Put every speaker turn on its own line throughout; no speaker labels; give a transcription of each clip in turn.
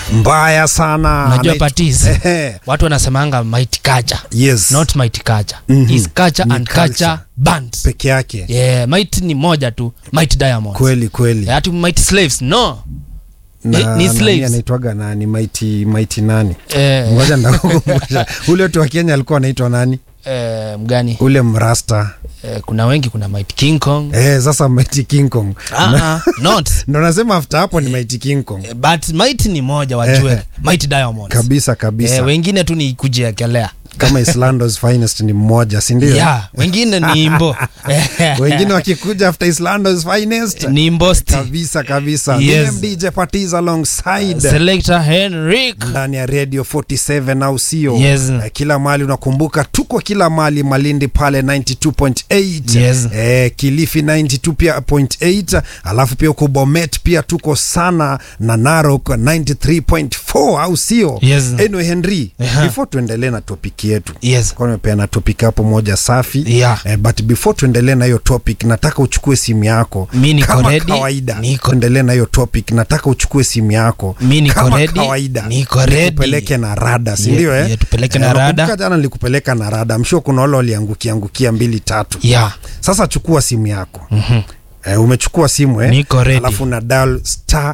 mbaya sana
unajua
Anaitwa-
patis
Ehe.
watu wanasemanga might culture
yes
not might culture
Mhm.
is culture
Ni
and
culture.
culture band
peke yake
yeah might ni moja tu might diamonds
kweli kweli
Eh, ati might slaves no
na,
ni- ni
nani
slaves.
anaitwaga nani maiti maiti nani
eh,
ngoja ndakukumbusha ule watu wa kenya alikuwa anaitwa nani
eh, mgani
ule mrasta
eh, kuna wengi kuna might king kong
eh, sasa maiti king kong
ah, ah, not
ndo nasema after hapo ni maiti king kong
Eh, but might ni moja wajue
Eh.
might diamonds
kabisa kabisa
eh, wengine tu ni kujiekelea
kama islandos finest ni mmoja sindio
yeah, wengine ni imbo
wengine wakikuja after islandos finest
ni imbosti
kabisa kabisa
Yes.
yes. dj parties alongside
selector henrik
ndani ya radio 47 au sio
Yes.
Eh, kila mali unakumbuka tuko kila mali malindi pale 92.8
Yes.
eh, kilifi 92 pia point 8 alafu pia uko bomet pia tuko sana na narok 93.4 au sio
Yes.
anyway henry
Aha.
before tuendelee na topiki yetu
yes
kwa nimepeana topic hapo moja safi
Yeah.
eh, but before tuendelee na hiyo topic nataka uchukue simu yako
Mi niko
kama
ready.
kawaida
Niko-
tuendelee na hiyo topic nataka uchukue simu yako
Mi niko
kama
ready.
kawaida
Niko ready.
nikupeleke na rada
Ye-
sindio eh?
ye, tupeleke na
Eh,
rada.
nakumbuka jana nilikupeleka na rada mshuo kuna wale waliangukia angukia mbili tatu
yeah
sasa chukua simu yako
Mhm.
eh, umechukua simu eh?
Niko ready.
alafu na dial star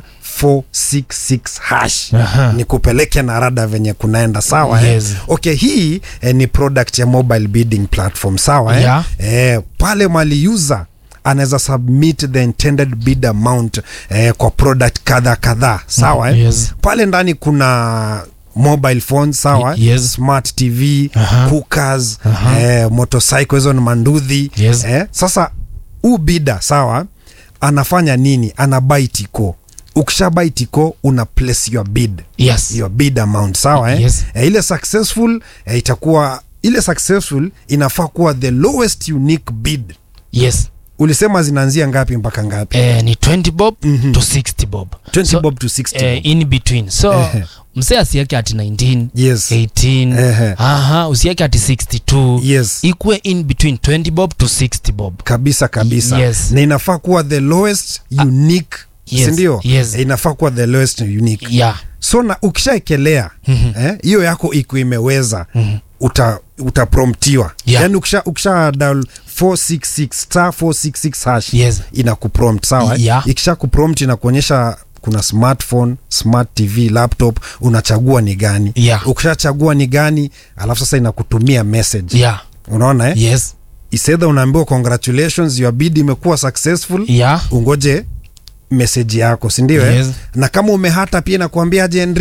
466 hash
Aha.
nikupeleke na rada venye kunaenda sawa
Yes.
eh? okay hii eh, ni product ya mobile bidding platform sawa eh?
Yeah.
Eh, pale mali user anaweza submit the intended bid amount eh, kwa product kadha kadhaa sawa eh?
Yes.
pale ndani kuna mobile phone sawa
Y- yes.
smart tv
Aha.
cookers
Aha.
eh, motorcycle hizo ni mandudhi
Yes.
eh, sasa huu bida sawa anafanya nini ana buy tiko ukisha buy tiko una place your bid
yes
your bid amount sawa eh?
Yes.
eh, ile successful eh, itakuwa ile successful inafaa kuwa the lowest unique bid
yes
ulisema zinaanzia ngapi mpaka ngapi
eh, ni 20 bob
Mhm.
to 60 bob
20
so,
bob to 60
eh,
bob.
in between so
Ehe.
msee asieke ati 19
yes
18
Ehe.
aha usieke ati 62
yes
ikuwe in between 20 bob to 60 bob
kabisa kabisa
Yes.
na inafaa kuwa the lowest unique
yes,
sindio
yes.
Eh, inafaa kuwa the lowest unique
yeah
so na ukishaekelea
Mhm.
eh, hiyo yako iko imeweza
Mhm.
uta utapromptiwa
Yeah.
yani ukisha, ukisha dial 466 star 466 hash
Yes.
inakuprompt sawa eh?
Yeah.
ikisha kuprompt inakuonyesha kuna smartphone smart tv laptop unachagua ni gani
Yeah.
ukishachagua ni gani alafu sasa inakutumia message
yeah
unaona eh?
yes
isedha unaambiwa congratulations your bid imekuwa successful
yeah
ungoje meseji yako sindio
Yes.
eh? na kama umehata pia inakuambia je